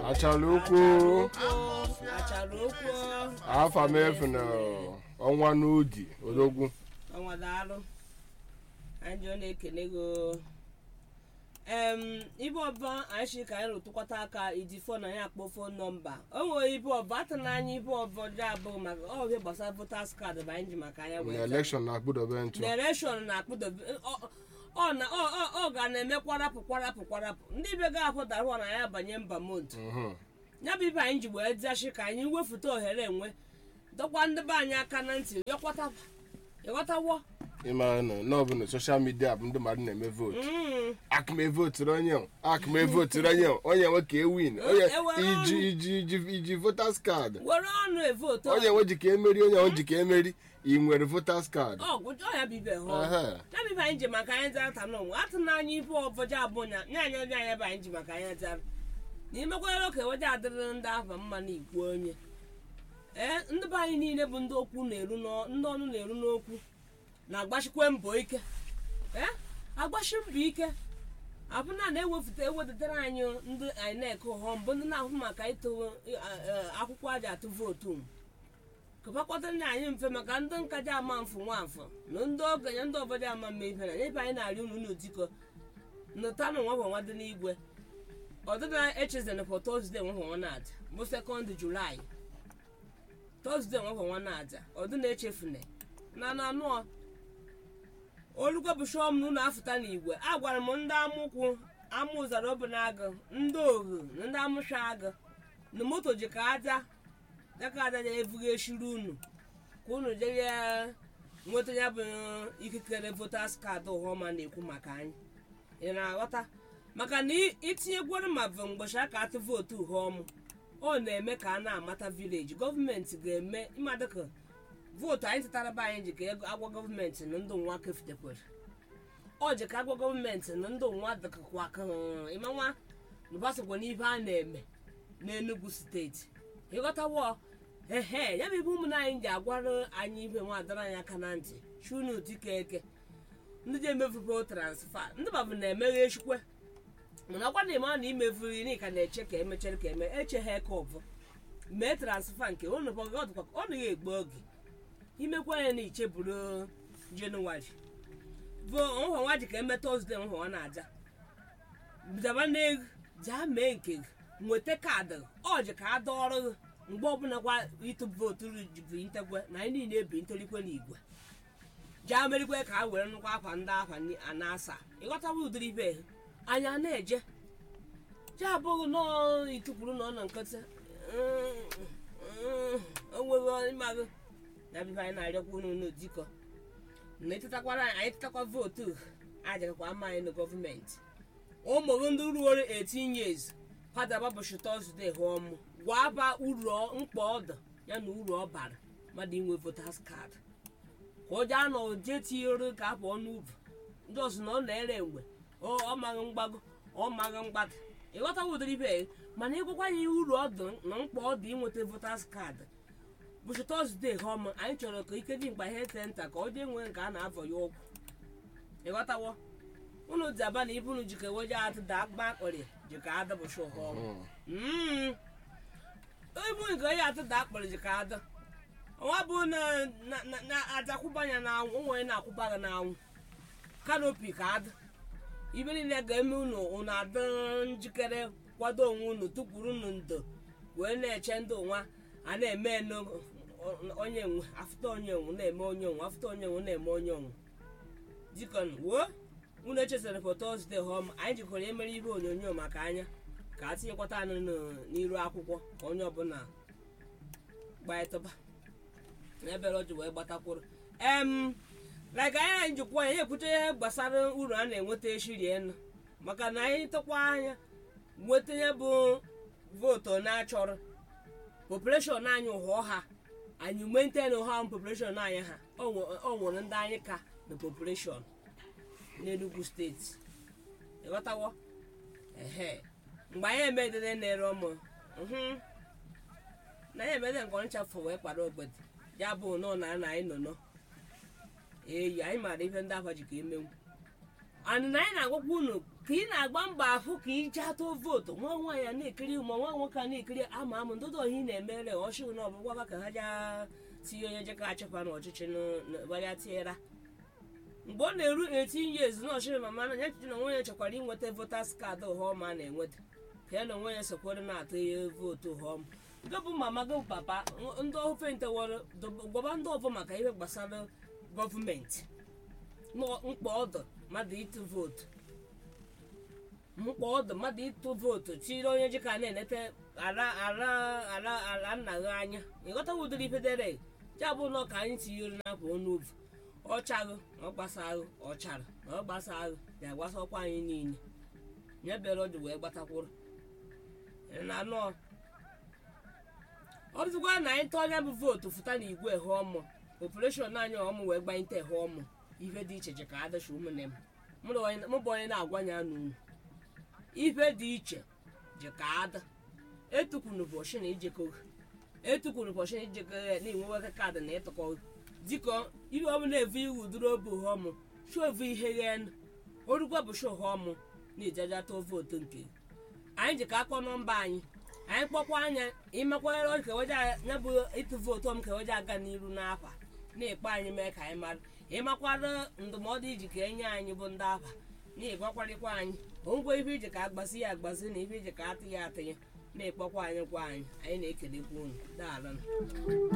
achara ukwu achara okwu afa m efu na ọnwa n'udi odogwu ọnwa daalụ anyị ji ọ na-ekele gị em ibe ọba anyị si ka anyị rụtụkwata aka iji fon na anyị akpọ fon nọmba o nwere ibe ọba atụ n'anya ibe ọba ọjọọ abụghị maka ọ ihe gbasara votas kaadị bụ anyị ji maka anya na wee elekshọn na-akpụdobe ntụ nareshọn na-akpụdobe ọ- ọ na ọ ọ- ọ ga na-eme kwarapụ kwarapụ kwarapụ ndị be ga ahụ dara ụwa na ya banye mba mont Mhm. ya bụ ibe anyị ji wee dashi ka anyị wefụta ohere enwe dọkwa ndị be anyị aka na ntị yọkwata ịghọtawo ịmara na n'ọbụla soshal midia bụ ndị mmadụ na-eme vootu Mm. akụme voturu onye o, akụme voturu onye o, onye nwe ka ewin onye Ewe iji ọnụ. iji iji iji votas kaadị were ọnụ evotu onye nwe ji ka emeri onye nwe ji ka emeri ị nwere votas kaadị ọgwụjọ ya bụ ibe hụ Ehe. ya bụ ibe anyị ji maka anyị zara ata n'onwe atụ n'anya ibe ọbọja abụọ nya nya anya anya anya bụ anyị ji maka anyị zara na imekwara oke weje adịrị ndị afa mma na igwe onye ee ndị be anyị niile bụ ndị okwu na-eru n'ọ- ndị ọnụ na-eru n'okwu na-agbachikwe mbọ ike ee agbachi mbọ ike abụna na-ewepụta ewedetara anyị ndị inec họm bụ ndị na-ahụ maka ịtụ eh, eh, akwụkwọ aja atụ vootu m kụbakọtara anyị mfe maka ndị nkaja ama mfụ nwafọ na ndị okenye ndị obodo ama mma ife na ebe anyị na-arị unu n'ụdịkọ nụtanụ nwafọ nwa dị n'igwe ọdịda echezena fọ tọzde nwafọ nwa na-aja bụ sekọnd julaị tọzde nwafọ nwa na-aja ọdịna echefune na na anụọ olugbo bụ shọm na ụlọ afụta n'igwe a gwara m ndị amụkwụ amụ ụzara obenagụ ndị ohu na ndị amụsha agụ na moto ji ka aja dịka aja na-ebughị eshiri unu ka unu jere nweta ya bụ ikikere votas kaadị ụhọma na-ekwu maka anyị ị na-aghọta maka na ị- itinyegwara ma bụ mgbochi aka atụ vootu ụhọmụ ọ na-eme ka a na-amata vileji gọọmenti ga-eme ịma dịka vootu anyị tụtara be anyị ji ka ego agwa gọọmenti na ndụ nwa kefitekwere ọ ji ka agwa gọọmenti na ndụ nwa dịkakwa ka ịmanwa nụbasokwa n'ibe a na-eme n'enugu steeti ịghọtawo ehe ya bụ ibe ụmụnne anyị ji agwara anyị ibe nwa adara anyị aka na ntị chunu dike eke ndị ji emefugo transfa ndị babụ na-emeghe echikwe mana ọkwa na ịma na imevuri na ka na-eche ka emechere ka eme eche ha eke ọbụ mee transfa nke ọ nọkwa ọ dịkwa ka ọ naghị egbu oge imekwa ya na icheburu jenụwarị bụ nhwa nwa ji ka eme tọzdee nhwa nwa na-aja daba n'ego jaa mee nke gị nweta kaadị ọ ji ka a dọọrọ gị mgbe ọbụla kwa ịtụ vootu bụ ntekwe na anyị niile ebi ntolikwe n'igwe jaa merikwe ka a were nnukwu akwa ndị akwa ni- a na-asa ịghọtaba ụdịrị ibe anyị a na-eje je abụghị nọọ itukwuru nọ na nkịtị onweghị ịmagụ na bibe anyị na-arịọkwa unu n'odikọ na etetakwara anyị anyị tetakwa vootu ajakakwa ama anyị na gọọmenti ụmụ gị ndị ruoro 18 years kwadaba ụbọchị tọzdee hụọm gwa ba uru ọ- mkpa ọ dị ya na uru ọ bara mmadụ inwe votas kaadị ka ụjọ anọ je tinyere ka apụ ọnụ ubu ndị ọzọ na ọ na-ere enwe ọ ọ maghị mgbago ọ maghị mgbada ịghọtawa ụdịrị ibe ya, mana ịgwakwa ya uru ọ dị na mkpa ọ dị inweta votas kaadị bụchi tọzdee hụọm anyị chọrọ ka ike dị mkpa ihe senta ka ọ dị enwe nke a na-avọ ya ụkwụ ịghọtawo unu ji aba na ibu unu jika weje atụ da akpa akpọrị jika adabụchi ụhọm Mhm. ibu nke onye atụ da akpọrọ jika ada ọnwa bụ na na- na- na ajakwụba ya n'anwụ onwe na-akwụba gị n'anwụ kanopi ka ada ibe niile ga-eme unu unu adị njikere kwado onwe unu tukwuru unu ndo wee na-eche ndị nwa a na-eme enu onye nwe afụta onye nwe na-eme onye nwe afụta onye nwe na-eme onye nwe dikon wuo unu echesara for tọzdee họm anyị jikọrọ emere ihe onyonyo maka anya ka a tinyekwata anụ n- n'iru akwụkwọ ka onye ọbụla gbaịtụba n'ebere o ji wee gbatakwuru em like anyị anyị jikwa ya ekwute ihe gbasara uru a na-enweta eshirienu maka na anyị tụkwa anya nweta ihe bụ vootu na-achọrọ population anyị hụọ ha anyị maintain ha population anyị ha o nwe- o nwere ndị anyị ka na population n'enugu steeti ịghọtawo ehe mgbe anyị emedede na-ere ụmụ mhm. na anyị emede nke ọnchafụ wee kwado ogbede ya bụ nọ na na anyị nọ nọ eyi anyị maara ife ndị afa ji ka emenwu anị na anyị na-agwakwa unu ka ị na-agba mbọ ahụ ka ị jee atụ vootu nwa nwaanyị a na-ekiri ma nwa nwoke a na-ekiri ama amụ ndụdụ ohi na-emere ọchị na ọbụgwaba ka ha jee tinye onye jeka achịkwa n'ọchịchị ya tiera mgbe ọ na-eru 18 years na ọchịrị mama na ya chichi na onwe ya chekwara inweta votas kaadị ụhọma a na-enweta ka ya na onwe ya sokwere na-atụ ihe vootu ụhọma nke bụ mama gị bụ papa ndị ofe nteworo gwaba ndị ọbụ maka ihe gbasara gọọmenti mkpa ọdụ mmadụ ịtụ vootu mkpa ọdụ mmadụ ịtụ vootu chiri onye ji ka na-enete ara ara ara ara nna gị anya ịghọtawa ụdịrị ife dere ya bụ nọ ka anyị tinyere n'afọ ọnụ ovu ọchaghị na ọ gbasaghị ọchara na ọ gbasaghị ga-agbasakwa anyị niile ya bịara ọ dị wee gbatakwuru na anọ ọ dịzikwa na anyị tụọ anya bụ vootu fụta na igwe ehe ọmụ opereshọn anyị ọmụ wee gbanyete ehe ọmụ ife dị iche iche ka adachi ụmụnne m mụ bụ onye na-agwa ya n'unu ife dị iche ji ka ada etukwunu bọchị na ijekọ etukwunu bọchị na ijekọ ya na inweweka kaadị na ịtụkọ dịka ihe ọmụ na-evu iwu duru obu họmụ shovu ihe ghen orukwa bụ sho họmụ na-ejeje atụ vootu nke anyị ji ka akpọ nọmba anyị anyị kpọkwa anya ịmakwara keweje ya bụ ịtụ vootu ọm keweje aga n'iru n'afa na-ekpe anyị mee ka anyị mara ịmakwara ndụmọdụ iji ka enye anyị bụ ndị afa na ịgwakwarịkwa anyị ongwe ife iji ka agbazi ya agbazi na ife iji ka atụ ya atụ ya na-ekpọkwa anyị kwa anyị anyị na-ekelekwa unu daalụ